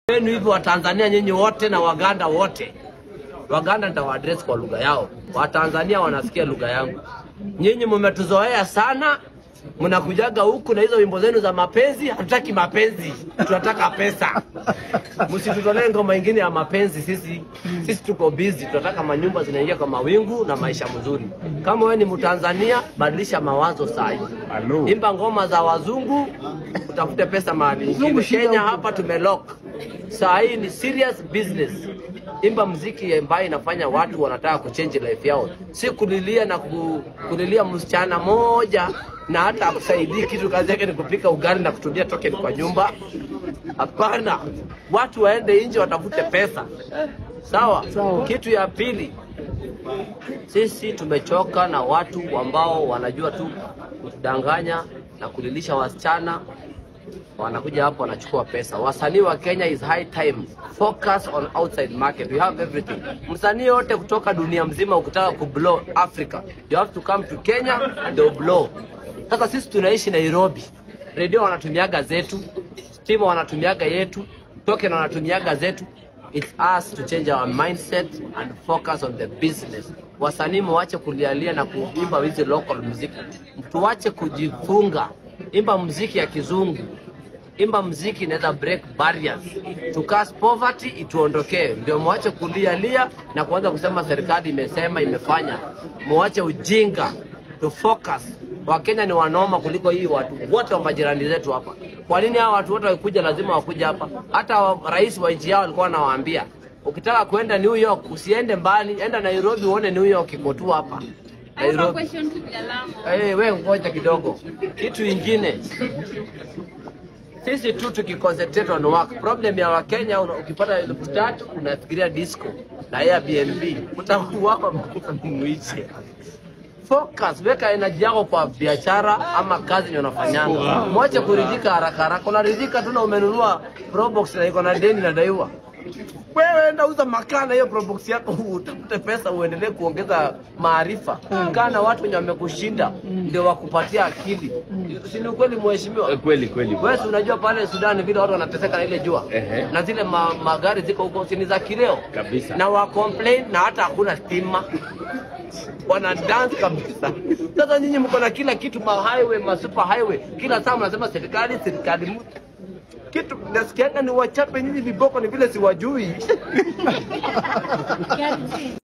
wenu hivi Watanzania nyinyi wote na Waganda wote. Waganda nitawaadress kwa lugha yao, Watanzania wanasikia lugha yangu. Nyinyi mmetuzoea sana, mnakujaga huku na hizo wimbo zenu za mapenzi. Hatutaki mapenzi, tunataka pesa. Msitutolee ngoma ingine ya mapenzi. Sisi sisi tuko busy, tunataka manyumba zinaingia kwa mawingu na maisha mzuri. Kama wewe ni Mtanzania, badilisha mawazo saa hii, Hello. imba ngoma za wazungu, utafute pesa mahali ingine. Kenya hapa tumelock saa hii ni serious business. Imba mziki ambayo inafanya watu wanataka kuchange life yao, si kulilia na ku, kulilia msichana moja na hata akusaidii kitu, kazi yake ni kupika ugali na kutumia token kwa nyumba. Hapana, watu waende nje watafute pesa. Sawa. Sawa. Kitu ya pili, sisi tumechoka na watu ambao wanajua tu kudanganya na kulilisha wasichana wanakuja hapo wanachukua pesa. Wasanii wa Kenya is high time focus on outside market. We have everything. Msanii yote kutoka dunia mzima ukitaka kublow Africa, you have to come to Kenya ndio blow. Sasa sisi tunaishi Nairobi, redio wanatumiaga zetu, stima wanatumiaga yetu, token wanatumiaga zetu. It's us to change our mindset and focus on the business. Wasanii mwache kulialia na kuimba hizi local music, tuwache kujifunga, imba muziki ya kizungu imba mziki inaweza break barriers to cast poverty ituondokee. Ndio mwache kulialia na kuanza kusema serikali imesema imefanya. Mwache ujinga, to focus. Wakenya ni wanoma kuliko hii watu wote wa majirani zetu hapa. Kwa nini hawa watu wote wakikuja lazima wakuja hapa? Hata wa- rais wa nchi yao alikuwa anawaambia ukitaka kwenda New York usiende mbali, enda Nairobi uone New York iko tu hapa I have a Nairobi. question to Jalamo. Eh, we ngoja kidogo. Kitu ingine sisi tu tukiconcentrate on work. Problem ya Wakenya una- ukipata elfu tatu unafikiria disco na Airbnb, utakuwa mwiche. Focus, weka energy yako kwa biashara ama kazi ndio unafanyanga. Mwache kuridhika haraka haraka. Unaridhika tu na umenunua Probox na iko na deni nadaiwa. Wewe enda uza makaa na hiyo Probox yako utafute pesa uendelee kuongeza maarifa. Kaa na watu wenye wamekushinda ndio wakupatia akili. Si ni ukweli mheshimiwa? Eh, Kweli kweli. Wewe si unajua pale Sudan vile watu wanateseka na ile jua Ehe. na zile ma, magari ziko huko si ni za kileo Kabisa. na wa complain na hata hakuna stima wana dance kabisa. Sasa nyinyi mko na kila kitu, ma highway, ma super highway, kila saa mnasema serikali serikali. mu- Kitu nasikianga ni wachape nyinyi viboko, ni vile siwajui.